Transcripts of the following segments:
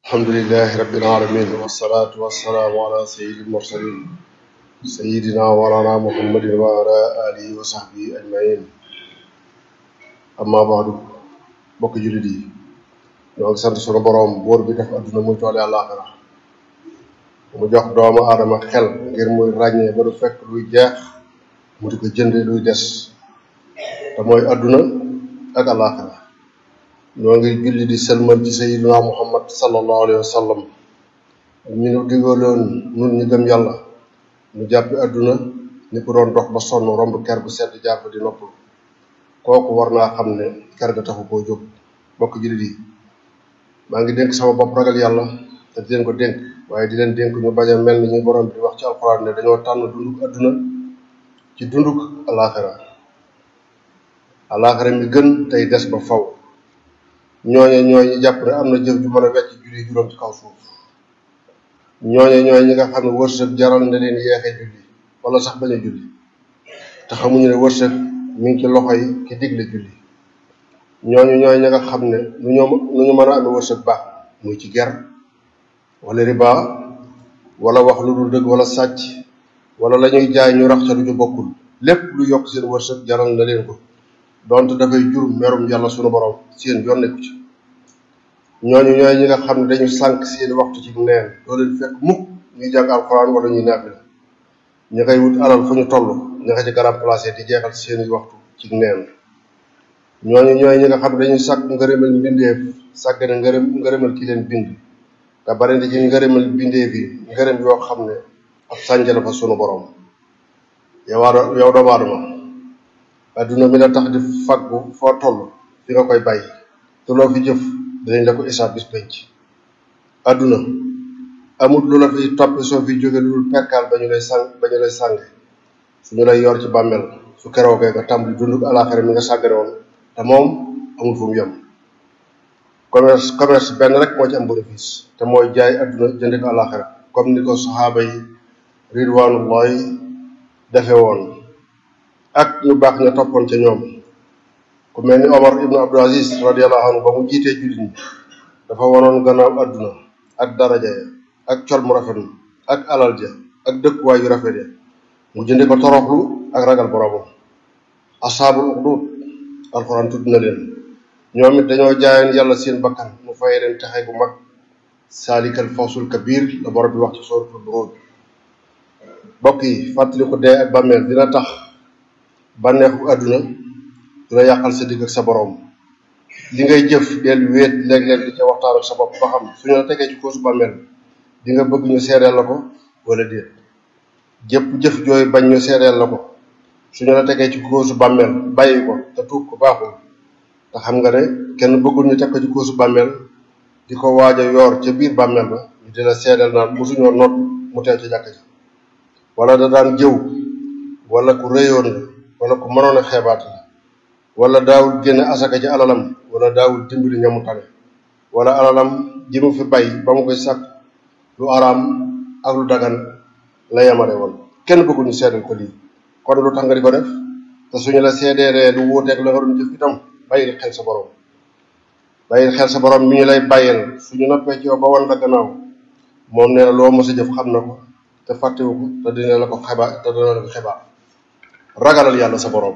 alhamdulilahi rabbil alamin wasalaatu wasalaamu ala sayyidil mursalin sayidina walana muhammadin wa ala alihi wa sahbihi ajmain amma baadu bokk jullit yi ñoo ngi sant sunu boroom buur bi def adduna muy toole àllaaxira mu jox doomu aadama xel ngir muy ràññee ba du fekk luy jeex mu di ko jënde luy des te mooy adduna ak àllaaxira ñoo ngi julli di sëlmal ci sayidina muhammad sallallahu alayhi wa sallam ñu nu digaloon nun ñu gëm yàlla mu jàppi adduna ni ko doon dox ba sonn romb ker bu sedd jàpp di noppalu kooku war naa xam ne ker ga taxu koo jóg bokk jullit yi maa ngi dénk sama bopp ragal yàlla te di leen ko dénk waaye di leen dénk ñu bañ a mel ni ñu borom bi di wax ci alxuraan ne dañoo tànn dunduk adduna ci dunduk alaxira alaxira mi gën tey des ba faw ñooñe ñooy ñi jàpp ne am na jëf ju mën a wecc julli juróom ci kaw suuf ñooñe ñooy ñi nga xam ne wërsëg jaral na leen yeexee julli wala sax bañ a julli te xamuñu ne wërsëg mi ngi ci loxo yi ki digle julli ñooñu ñooy ñi nga xam ne nu ñu nu ñu mën a amee wërsëg baax muy ci ger wala riba wala wax lu dul dëgg wala sàcc wala la ñuy jaay ñu rax ca lu ñu bokkul lépp lu yokk seen wërsëg jaral na leen ko donte dafay jur merum yàlla sunu borom seen yoon nekku ci ñooñu ñooy ñi nga xam ne dañu sànq seen waxtu ci neen doo leen fekk mukk ñuy jàng alxuraan wala ñuy naafila ña koy wut alal fu ñu toll ña ko ci garab placé di jeexal seeni waxtu ci neen ñooñu ñooy ñi nga xam ne dañuy sàkk ngërëmal mbindeef sàgg ne ngërëm ngërëmal ki leen bind te bari na ci ngërëmal bindeef yi ngërëm yoo xam ne ab sànja la fa sunu borom yow waa yow doomu aadama adduna mi la tax di faggu foo toll fi nga koy bàyyi te loo fi jëf dinañ la ko isaab bis penc adduna amul lu la fi toppi soo fi jóge lu dul perkaal ba ñu lay sàng ba ñu lay sànge su ñu lay yor ci bàmmeel su keroogee nga tàmbali dund alaxira mi nga sàggane woon te moom amul fu mu yem commerce commerce benn rek moo ci am bénéfice te mooy jaay adduna jënde ko alaxira comme ni ko saxaaba yi ridwanullahi defe woon ak ñu baax ña toppoon ca ñoom ku mel ni Omar ibnu Abdul Aziz radiyallahu anhu ba mu jiitee jullit ñi dafa wanoon gannaaw adduna ak daraja ya ak col mu rafet ak alal ja ak dëkkuwaay yu rafet ya mu jënde ko toroxlu ak ragal boroomam asaabul uxdud alxuraan tudd na leen ñoom it dañoo jaayoon yàlla seen bakkan mu fay leen taxe bu mag saalikal fawsul kabir la borom bi wax ci suratul buruj bokk yi fàttali ko dee ak bàmmeel dina tax bànneexu àdduna du la yàqal sa digg ak sa borom li ngay jëf del wéet léeg-léeg di ca waxtaan ak sa bopp ba xam suñu la tegee ci koosu bàmmeel di nga bëgg ñu seedeel la ko wala déet jëpp jëf jooy bañ ñu seedeel la ko suñu la tegee ci koosu bàmmeel bàyyi ko te tuub ko baaxul te xam nga ne kenn bëggul ñu teg ko ci koosu bàmmeel di ko waaj a yoor ca biir bàmmeel ba ñu di la seedeel naan mosuñoo noot mu teew ci jàkk ji wala da daan jëw wala ku réyoon la wala ku mënoon a xeebaat la wala daawul génne asaka ci alalam wala daawul dimbali ñamu tane wala alalam ji mu fi bay ba mu koy sàkk lu araam ak lu dagan la yamare woon kenn bëggul ñu seedal ko lii kon lu tax nga di ko def te suñu la seedeeree lu wuuteeg la nga doon jëf itam bàyyil xel sa borom bàyyil xel sa borom mi ñu lay bàyyil suñu noppee ci yow ba wan la gannaaw moom nee na loo mos a jëf xam na ko te fàttewu ko te dina la ko xebaa te dina la ko xebaa ragalal yàlla sa borom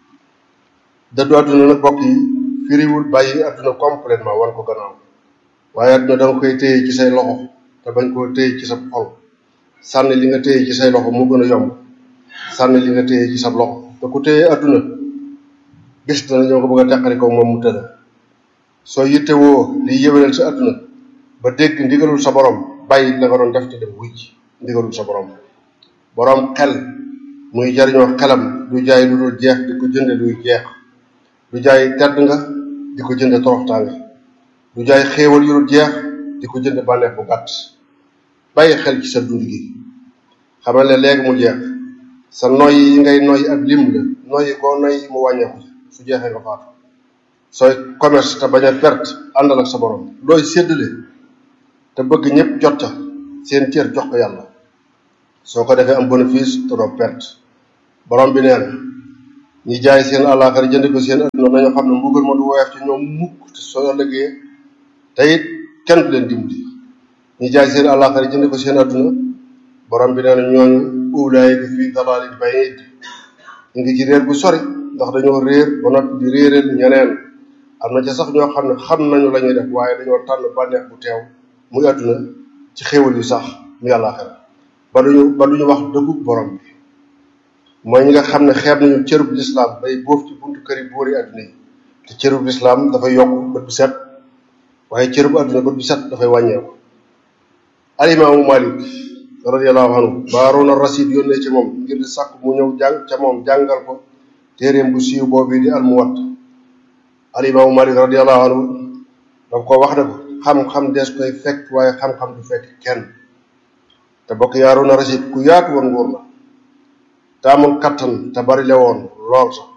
dëddu àdduna nag bokk yi firiwul bàyyi àdduna complètement wan ko gannaaw waaye àdduna da nga koy téye ci say loxo te bañ koo téye ci sa xol sànni li nga téye ci say loxo mu gën a yomb sànni li nga téye ci sa loxo te ku téye àdduna bis dana ñoo ko bëgg a teqari ko moom mu tëdd soo yittewoo liy yëwénal sa àdduna ba dégg ndigalul sa borom bàyyi la nga doon def te dem wuy ci ndigalul sa borom borom xel muy jariñoo xelam du jaay lu dul jeex di ko jënde luy jeex du jaay tedd nga di ko jënde toroxtaange du jaay xéewal yu dul jeex di ko jënde bànneex bu gàtt bàyyi xel ci sa dund gi xamal ne léegi mu jeex sa noyyi yi ngay noyyi ab lim la noyyi koo noyyi mu wàññeeku su jeexee nga faatu sooy commerce te bañ a perte àndal ak sa borom looy séddale te bëgg ñëpp jot ca seen cër jox ko yàlla soo ko defee am bénéfice te doo perte borom bi nee na ñi jaay seen àllaaxira jënd ko seen adduna nañu xam ne mbugal ma du woyof ci ñoom mukk te soo ëllëgee te it kenn du leen dimbali ñi jaay seen àllaaxira jënd ko seen adduna borom bi nee na ñooñu ulaayika fii dalaalin ba'iid ñu ngi ci réer bu sori ndax dañoo réer ba noppi di réeral ñeneen am na ca sax ñoo xam ne xam nañu la ñuy def waaye dañoo tànn bànneex bu teew muy adduna ci xéewal yu sax muy àllaaxira ba duñu ba duñu wax dëggu borom bi mooy ñi nga xam ne xeeb nañu cërub lislaam bay boof ci buntu kër yi buuri adduna yi te cërub lislaam dafay yokk bët bu set waaye cërub adduna bët bu set dafay wàññeeku alimaamu malik radiallahu anhu baaroona rasid yónnee ci moom ngir di sàkk mu ñëw jàng ca moom jàngal ko téeréem bu siiw boobu di almuwatta alimaamu malik radiallahu anhu daf ko wax ne ko xam-xam des koy fekk waaye xam-xam du fekk kenn te bokk yaaroona rasid ku yaatu woon nguur la te amoon kattan te bari le woon lool sax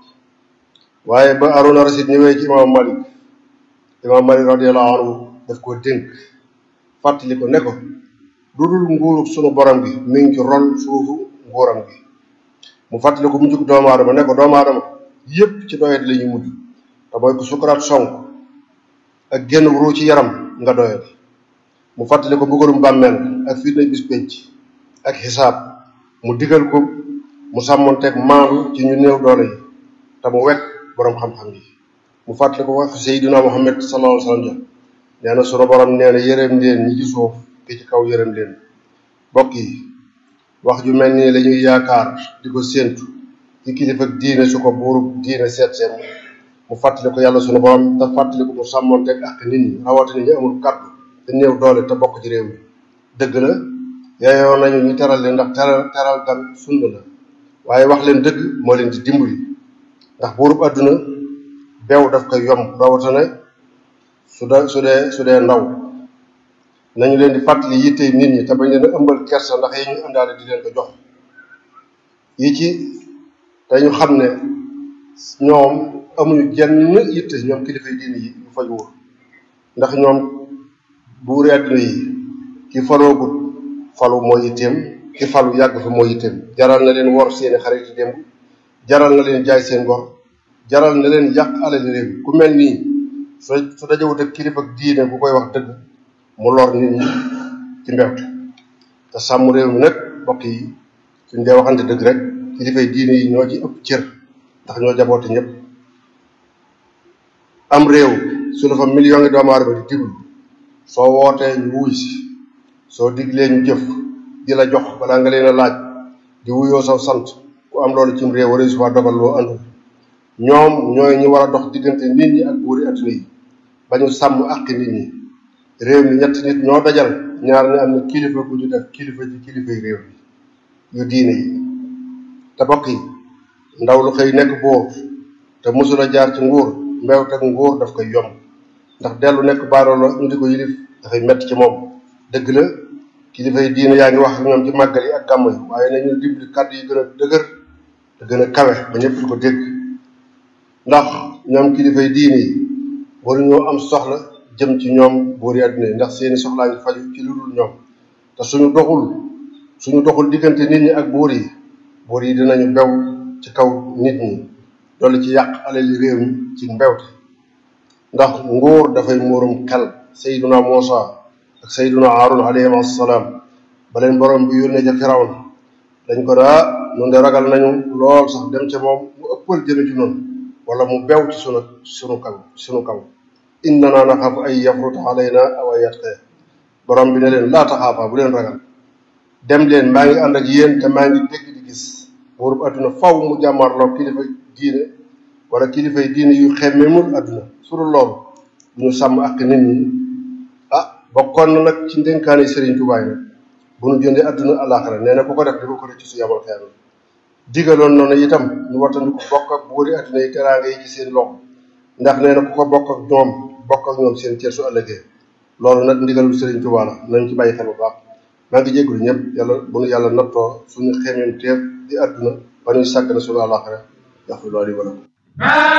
waaye ba Arouna Rachid ñëwee ci imaamu Malik imaamu Malik radiyallahu anhu daf ko dénk fàttali ko ne ko lu dul nguuru sunu borom gi mi ngi ci ron suufu nguuram gi mu fàttali ko mu jug doomu aadama ne ko doomu aadama yépp ci doyet la ñu mujj te mooy ko sukuraat sonk ak génn ruu ci yaram nga doyet mu fàttali ko bëggalum bàmmeel ak fitna bis penc ak xisaab mu digal ko mu sàmmonteeg maandu ci ñu néew doole yi te mu wekk boroom xam-xam yi mu fàttali ko wax Seydina Muhammad sallallahu alayhi wa sallam nee na sunu borom nee na yërëm leen ñi ci suuf ki ci kaw yërëm leen bokk yi wax ju mel nii la ñuy yaakaar di ko séentu ci kilifa diine su ko buuru diine seet seen mu fàttali ko yàlla sunu borom te fàttali ko mu sàmmonteeg ak nit ñi rawatina ñu amul kàddu te néew doole te bokk ci réew mi dëgg la yaayoo nañu ñu teral leen ndax teral teral gan sunna la waaye wax leen dëgg moo leen di dimbali ndax buurub àdduna beew daf koy yomb rawatina su dee su dee su dee ndaw nañu leen di fàttali yitte nit ñi te bañ leen a ëmbal kersa ndax yi ñu àndaale di leen ko jox yi ci dañu xam ne ñoom amuñu jenn yitte ñoom kilifay diine yi bu faj wóor ndax ñoom buuri àdduna yi ki faloogut falu moo yitteem ki falu yàgg fi moo yitteem jaral na leen wor seeni xarit yi démb jaral na leen jaay seen ngor jaral na leen yàq alali réew ku mel nii su su dajewut ak kilifa diine bu koy wax dëgg mu lor nit ñi ci mbewte te sàmm réew mi nag mbokk yi suñ dee waxante dëgg rek kilifay diine yi ñoo ci ëpp cër ndax ñoo jaboote ñëpp am réew su la fa million ngi doomu aadama di diglu soo wootee ñu wuy si soo diglee ñu jëf di la jox balaa nga leen a laaj di wuyoo saw sant ku am loolu cim réew wala su fa dogal loo andul ñoom ñooy ñi war a dox diggante nit ñi ak buuri adduna yi ba ñu sàmm àqi nit ñi réew mi ñett nit ñoo dajal ñaar ñi am na kilifa ku ñu def kilifa ci kilifay réew mi yu diine yi te bokk yi ndaw lu xëy nekk buur te mosula jaar ci nguur mbeew teg nguur daf koy yomb ndax dellu nekk baaroo la ñu di ko yilif dafay metti ci moom dëgg la kilifa yi diine yaa ngi wax ak ñoom ci màggal yi ak gàmm yi waaye nañu dimbali kàddu yi gën a dëgër te gën a kawe ba ñëpp di ko dégg ndax ñoom kilifa yi diine yi waru ñoo am soxla jëm ci ñoom buur yi àdduna yi ndax seeni soxlaa ngi faju ci lu dul ñoom te suñu doxul suñu doxul diggante nit ñi ak buur yi buur yi dinañu bew ci kaw nit ñi dolli ci yàq alali réew mi ci mbewte ndax nguur dafay muurum xel sayduna Muusa ak sayduna Haarun alayhim assalaam ba leen borom bi yónnee ca Firawna dañ ko daa noonu de ragal nañu lool sax dem ca moom mu ëppal jëme ci noonu wala mu bew ci sunu sunu kaw sunu kaw innana naxaafu ay yafruta alayna aw ay yatqee borom bi ne leen laa taxaafaa bu leen ragal dem leen maa ngi ànd ak yéen te maa ngi dégg di gis buurub adduna faw mu jàmmarloo kilifa diine wala kilifay diine yu xemmemul adduna suru loolu bu ñu sàmm ak nit ñi ah bokkoon na nag ci ndénkaane Sëriñ Tuubaa nag bu ñu jëndee adduna alaxira nee na ku ko def di ko ko ci su yamal xeer digaloon noonu itam ñu wattandiku bokk ak buuri adduna yi teraanga yi ci seen loxo ndax nee na ku ko bokk ak ñoom bokk ak ñoom seen cër su ëllëgee loolu nag ndigalul Sëriñ Tuubaa la nañ ci bàyyi xel bu baax maa ngi jégalu ñëpp yàlla bu nu yàlla nattoo suñu xemeen teef di adduna ba ñuy sàgg na suñu alaxira yaxfir loolu yi wala